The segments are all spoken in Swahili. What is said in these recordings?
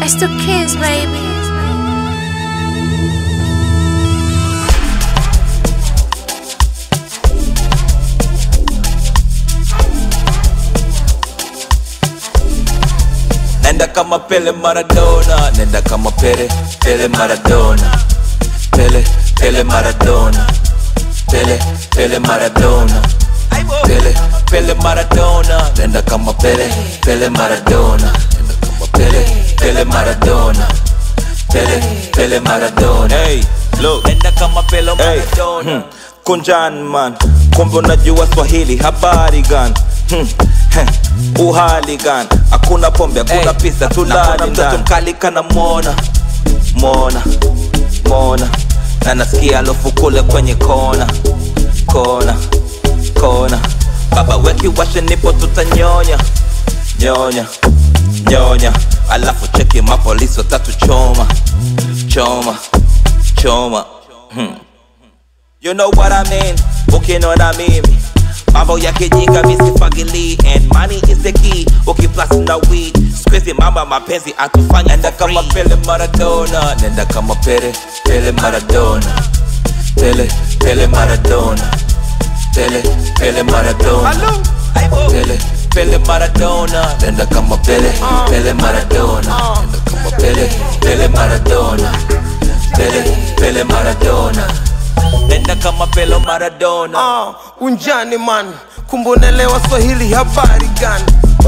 I still kiss, baby. Nenda kama Pele Maradona, nenda kama Pele, Pele Maradona, Pele, Pele Maradona, Pele, Pele Maradona, Pele, Pele Maradona, nenda kama Pele, Pele Maradona, nenda kama Pele, Pele Maradona, Pele, Pele Maradona. Hey, look, nenda kama Pele Maradona. Hmm. Kunjan man, kumbe unajua Swahili, habari gani? Hmm. heh, Uhali gani? Hakuna pombe, hakuna Hey, pesa, tulali naona mtoto ndani. mkali kana mona mona mona na nasikia alofu kule kwenye kona kona kona baba weki washe nipo tutanyonya nyonya nyonya alafu cheki mapolisi watatu choma choma choma hmm. You know what I mean, ukiniona mimi mambo ya kijinga misifagili and money is the key ukiplus na weed squeeze mama mapenzi atufanya nenda kama Pele Maradona nenda kama Pele Pele Maradona Pele Pele Maradona Pele Pele Maradona Pele Pele Maradona nenda kama Pele Pele Maradona nenda kama Pele Pele Maradona Pele Pele Maradona nenda kama Pele Maradona Ah, unjani man kumbonelewa swahili habari gani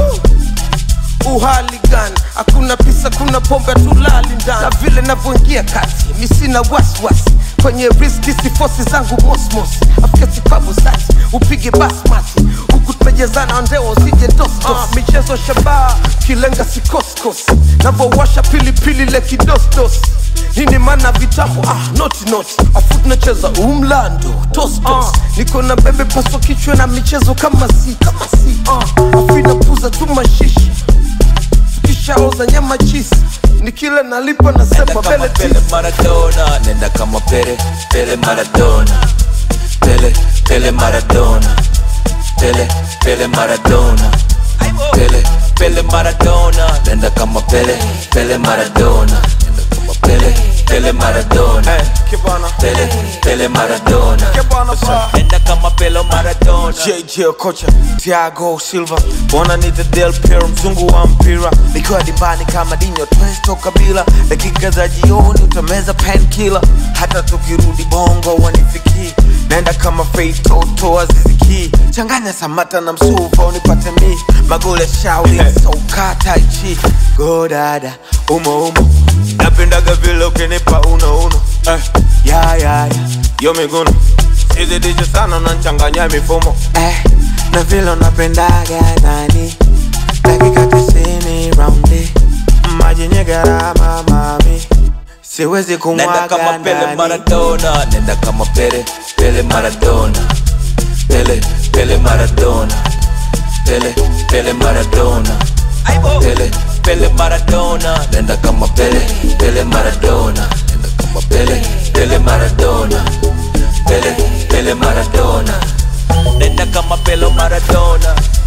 Uh, uhali gani hakuna pisa kuna pombe tulali ndani na vile navyoingia kati misina wasiwasi kwenye riski sifosi zangu mosmos afketi pabu sati upige basmati huku tumejezana ndeo usije dostos uh, michezo shabaha kilenga sikoskos navowasha pilipili le kidostos nini mana vitambo ah, noti noti afu tunacheza umlando tostos niko na bebe paso kichwa na michezo kama si kama si uh, afu inapuza tu mashishi tukishaoza nyama chisi nikila nalipa Nenda nasema kama bele Pele tisi Maradona, nenda kama Pele, Pele Maradona, Pele, Pele Maradona, Pele, Pele Maradona, Pele, Pele Maradona, nenda kama Pele, Pele Maradona, nenda kama Pele, Pele Maradona, Pele, Pele Maradona, nenda kama Pele Maradona. JJ kocha Thiago Silva wananiita Del Piero mzungu wa mpira nikiwa dimbani kama Dinho Twesto Kabila dakika za jioni utameza painkiller hata tukirudi bongo wanifikii naenda kama Faith Toto Aziziki changanya Samata na Msuva unipate mi magole shauri soka tai chi go dada umo umo napendaga vile ukinipa uno uno eh, ya ya ya yo miguno sizidishe sana nanchanganya mifumo eh, na vile unapendaga nani dakika tisini raundi maji nye gharama mami siwezi Nenda kama kumwaga Pele ndani Maradona, nenda kama Pele, Pele Maradona, Pele, Pele Maradona, Pele, Pele Maradona, Pele, Pele Maradona, nenda kama Pele, Pele Maradona, nenda kama Pele, Pele Maradona, Pele, Pele Maradona, nenda kama Pele Maradona.